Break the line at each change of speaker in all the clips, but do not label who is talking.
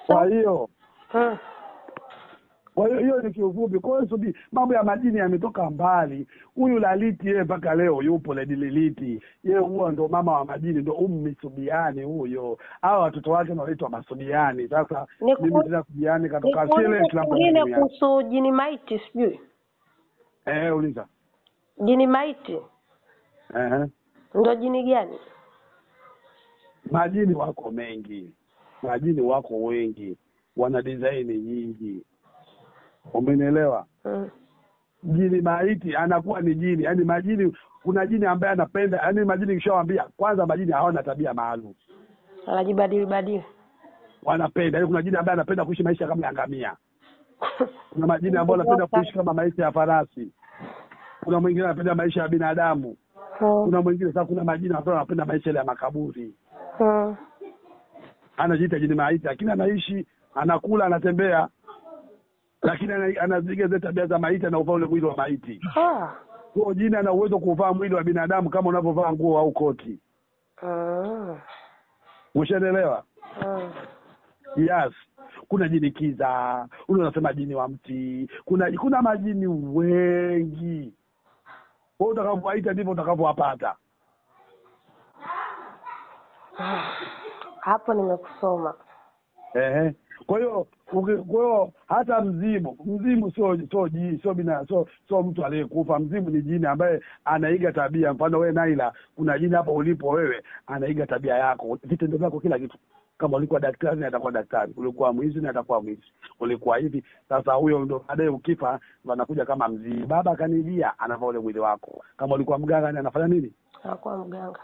kwa hiyo
Mm.
kwa hiyo hiyo ni kiufupi. Kwa hiyo subi, mambo ya majini yametoka mbali. Huyu Laliti yeye mpaka leo yupo Lady Liliti, yeye huwa ndo mama wa majini, ndo ummi Subiani huyo. Hao watoto wake ndo wanaitwa Masubiani. Sasa
Niku-
mimi tena Subiani katoka
Nikuulize
Sile Islam
kingine kuhusu jini maiti sijui
Eh, uliza.
jini maiti
Eh.
ndo jini gani
Majini wako mengi, majini wako wengi, wana design nyingi. Umenielewa?
mm.
jini maiti anakuwa ni jini yaani majini kuna jini ambaye anapenda yaani majini kishawambia kwanza majini hawana tabia maalum
anajibadili badili
wanapenda yaani kuna jini ambaye anapenda kuishi maisha kama ya ngamia kuna majini ambayo anapenda kuishi kama maisha ya farasi kuna mwingine anapenda maisha ya binadamu
Mm.
kuna mwingine sasa kuna majini ambayo anapenda maisha ile ya makaburi
Mm.
anajiita jini maiti lakini anaishi anakula anatembea lakini ana- anaziga zile tabia za maiti anauvaa ule mwili wa maiti
Ah.
kwa jini ana uwezo kuvaa mwili wa binadamu kama unavyovaa nguo au koti
Mm.
umeshaelewa
Mm.
yes kuna jini kiza ule unasema jini wa mti kuna kuna majini wengi kwa utakavyowaita ndivyo utakavyowapata
hapo nimekusoma
ehe kwa hiyo uki- kwa hiyo hata mzimu mzimu sio sio ji- sio bina sio sio mtu aliyekufa mzimu ni jini ambaye anaiga tabia mfano wewe naila kuna jini hapo ulipo wewe anaiga tabia yako vitendo vyako kila kitu kama ulikuwa daktari na atakuwa daktari ulikuwa mwizi na atakuwa mwizi ulikuwa hivi sasa huyo ndo baadaye ukifa ndo anakuja kama mzimu baba akanijia anavaa ule mwili wako kama ulikuwa mganga ni anafanya nini
anakuwa mganga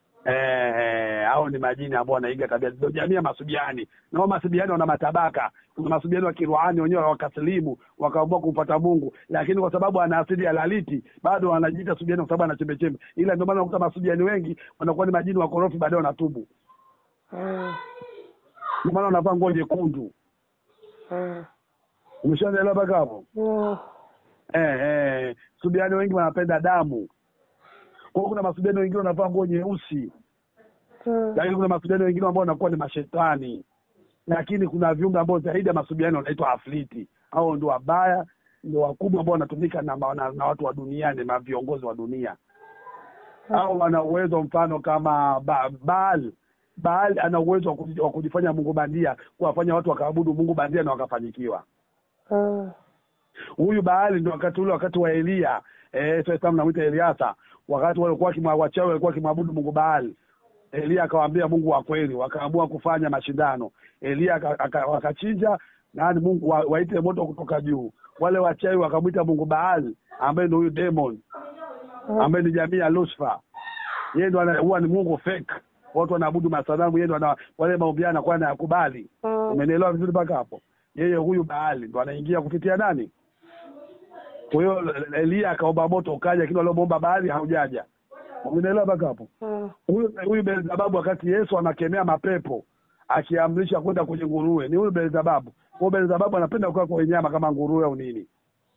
Eh, hao ni majini ambao wanaiga tabia ndio jamii ya masubiani na hao masubiani wana matabaka kuna masubiani wa kiruhani wenyewe wakasilimu wakaamua kumpata mungu lakini kwa sababu ana asili ya laliti bado wanajiita subiani kwa sababu ana chembe chembe ila ndio maana unakuta masubiani wengi wanakuwa ni majini wakorofi baadaye wanatubu
mm.
ndio maana wanavaa nguo nyekundu
Mm.
umeshaelewa mpaka hapo
Mm.
eh, eh, subiani wengi wanapenda damu kwa hiyo kuna masubiani wengine wanavaa nguo nyeusi
Mm.
lakini kuna masubiani wengine ambao wanakuwa ni mashetani lakini kuna viumbe ambao zaidi ya masubiani wanaitwa afliti au ndio wabaya ndio wakubwa ambao wanatumika na, ma- na, na watu wa duniani na viongozi wa dunia au wana uwezo mfano kama ba, baal baal ana uwezo wa kuji- wa kujifanya mungu bandia kuwafanya watu wakaabudu mungu bandia na wakafanyikiwa
Mm.
huyu baali ndio wakati ule wakati wa elia eh, sasa namwita eliasa wakati walikuwa kimwa- wachawi walikuwa wakimwabudu mungu baali elia akawaambia mungu wa kweli wakaamua kufanya mashindano elia aka- aka- wakachinja nani mungu wa, waite moto kutoka juu wale wachawi wakamwita mungu baali ambaye ndio huyu demon ambaye ni jamii ya lucifer yeye ndo ana- huwa ni mungu fake watu wanaabudu masanamu yeye ndo ana- wale maombi yao anakuwa anayakubali
Mm.
umenielewa vizuri mpaka hapo yeye huyu baali ndo anaingia kupitia nani kwa hiyo elia akaomba moto ukaja lakini waliomwomba baali haujaja umenielewa mpaka hapo
Mm.
huyu huyu belzebabu wakati yesu anakemea mapepo akiamrisha kwenda kwenye nguruwe ni huyu belzebabu huyo belzebabu anapenda kukaa kwa nyama kama nguruwe au nini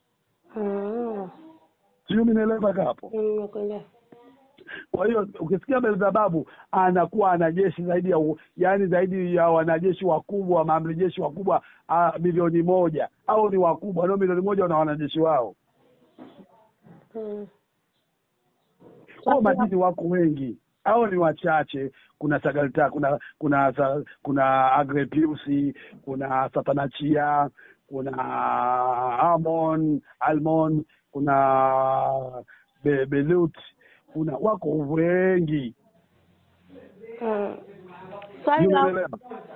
Mm.
sijui umenielewa mpaka hapo
Mm, nimekuelewa.
kwa hiyo ukisikia belzebabu anakuwa ana jeshi zaidi ya u- yaani zaidi ya wanajeshi wakubwa maamri jeshi wakubwa ah, milioni moja au ni wakubwa nao milioni moja wana wanajeshi wao
Mm.
hao majini wako wengi hao ni wachache kuna sagalta kuna kuna sa- kuna agrepiusi kuna satanachia kuna amon almon kuna Be- belut kuna wako wengi
Mm. Swali la
Umeelewa?